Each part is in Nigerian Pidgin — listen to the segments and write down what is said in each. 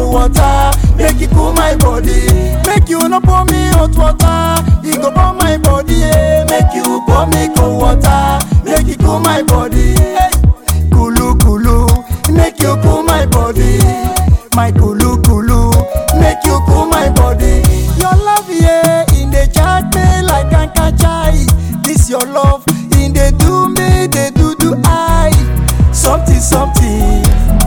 cold water, make it cool my body. Make you no pour me hot water, e go burn my body. Eh. Make you pour me cold water, make it cool my body. Hey. Kulu kulu, make you cool my body. My kulu kulu, make you cool my body. Your love, yeah, in the chat me like chai. This your love, in the do me, they do do I. Something, something,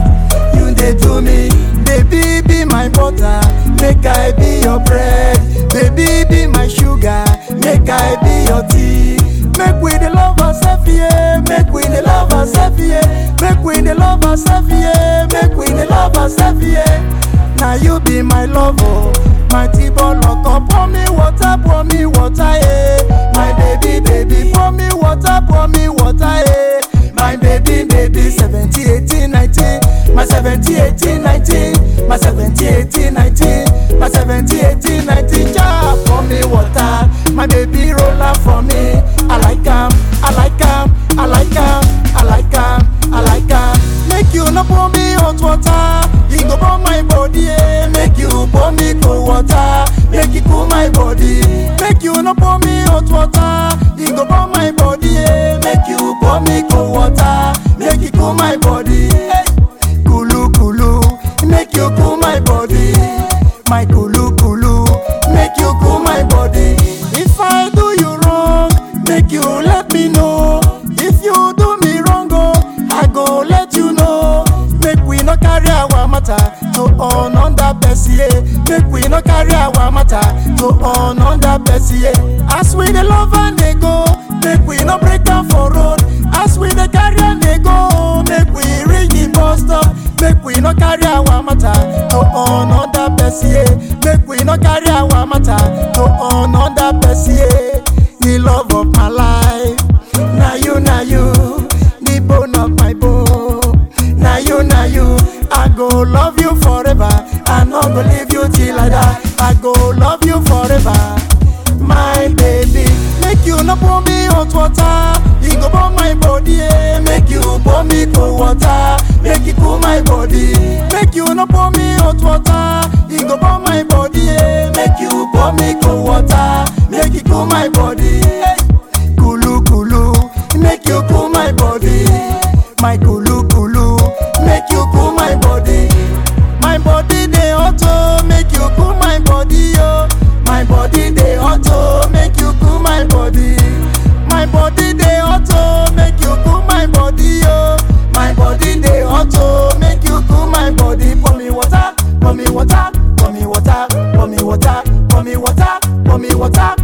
you they do me. Baby, be my butter, make I be your bread. Baby, be my sugar, make I be your tea. Make we the love ourselves, yeah. Make we the love ourselves, yeah. Make we the love ourselves, yeah. Make we the love ourselves, yeah. Now you be my lover, my T-ball locker. Pour me water, pour me water, yeah. My baby, baby, pour me water, pour me water, yeah. My baby, baby, 70, 18, 19. My 70, 18, 19. My 70, 18, 19. My 70, 18, 19. Ja, pour me water. My baby roll out for me. I like am, I like am, I like am, I like am, I like am. Make you no pour me hot water. E go burn my body, eh. Make you pour me cold water. Make it cool my body. Make you no pour me hot water. E go burn my body, eh. Make you pour me cold water. Make it cool my body. Hey. Kulu kulu, make you cool my body. My kulu kulu, make you cool my body. If I do you wrong, make you let me know. If you do me wrong, oh, I go let you know. Make we no carry our matter to another person. yeah. Make we no carry our matter to another person. yeah. As we the love and they go, make we no break down for road. As we the carry and they go, make we reach the bus stop. Make we no carry our matter to another person. yeah. Make we no carry our matter to another person. yeah. The love of my life, now you, now you, the bone of my bone. Now you, now you, I go love you forever. I not go leave you till I die. I go love you forever, my baby. Make you no pour me hot water, it go burn my body. eh. Make you pour me cold water, make it cool my body. Make you no pour me hot water, it go burn my body. eh. Make you pour me cold water, make it cool my body. Hey. Kulu kulu, make you cool my body. My kulu kulu, make you cool my body. My body dey hot oh, make you cool my body oh. My body dey hot oh, make you cool my body. My body dey hot oh, make you cool my body oh. My body dey hot oh, make you cool my body. Pour me water, pour me water, pour me water, pour me water, pour me water, pour me water.